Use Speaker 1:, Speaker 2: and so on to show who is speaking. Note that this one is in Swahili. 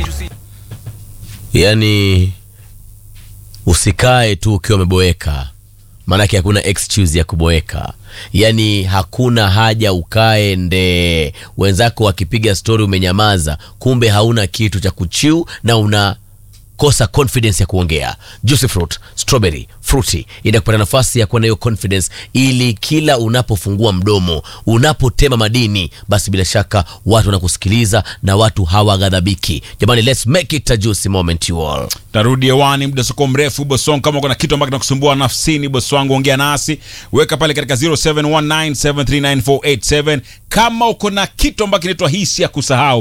Speaker 1: yani usikae tu ukiwa umeboeka maanake hakuna excuse ya kuboeka yaani hakuna haja ukae nde wenzako wakipiga stori umenyamaza kumbe hauna kitu cha kuchiu na una kosa confidence ya kuongea juicy fruit strawberry fruity inakupata nafasi ya kuwa na hiyo confidence ili kila unapofungua mdomo unapotema madini basi bila shaka watu wanakusikiliza na watu hawaghadhabiki jamani let's make it a juicy moment you all
Speaker 2: tarudi hewani muda soko mrefu bosi wangu kama kuna kitu ambacho kinakusumbua nafsini bosi wangu ongea nasi weka pale katika 0719739487 kama uko na kitu ambacho kinaitwa hisi ya kusahau